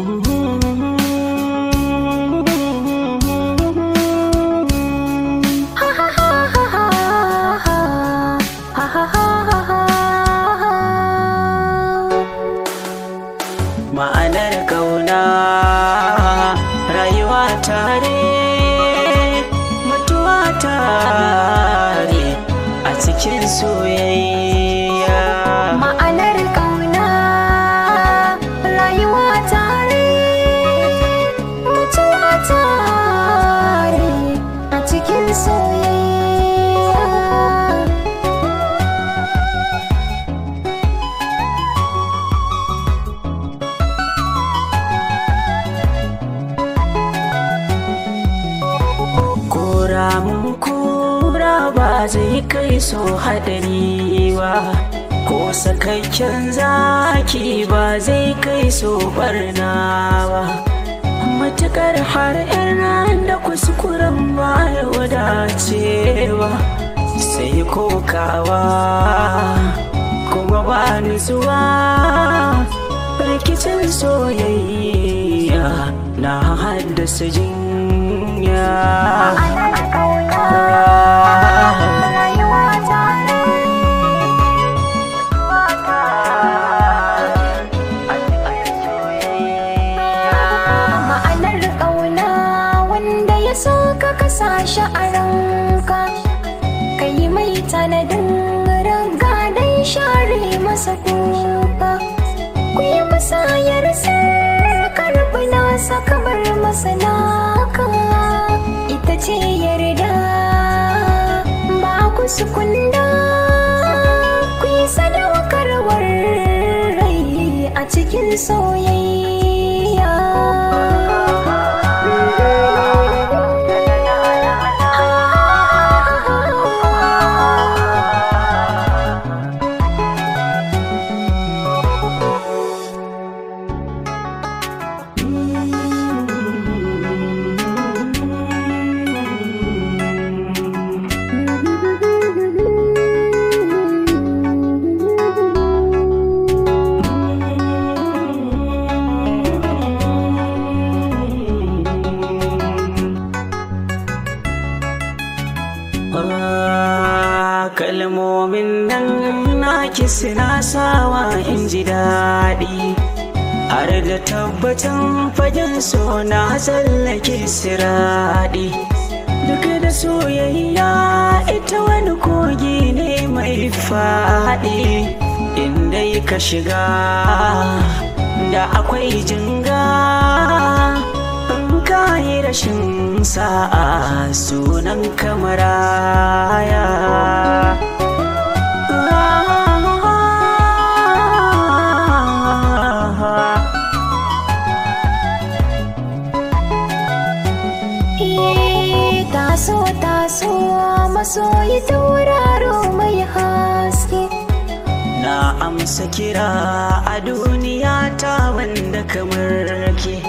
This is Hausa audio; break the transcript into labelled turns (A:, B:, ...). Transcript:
A: ma'anar kauna rayuwa tare mutuwa tare a cikin soyayya
B: Ma'anar ƙauna rayuwa tare mutuwa tare a cikin soyayya.
A: kora mun kura ba zai kai so haɗari ba ko sakakken zaki ba zai kai so barna ba matukar har yan da kuskuren ba ya wadacewa sai kokawa kuma ba nutsuwa rikicin soyayya na haddasa jinya
B: Ma'anar ƙauna rayuwa tare mutuwa Ma'anar ƙauna wanda ya so ka kasa shi a ranka ka yi mai tanadin raga don share masa kuka ku yi musayar karɓi nasa kamar masa naka ita ce yarda ba ku sukunda ku yi sadaukarwar rai a cikin soyayya
A: Ah, kalmomin nan naki suna sawa in ji daɗi har da tabbatan fagen so na tsallake siraɗi duk da soyayya ita wani kogi ne mai faɗi inda ka shiga da akwai jinga in ka yi rashin sa'a sunan kamaraya
B: Eh, taso taso masoyi tauraro mai haske
A: na amsa kira a duniya ta wanda kamar ke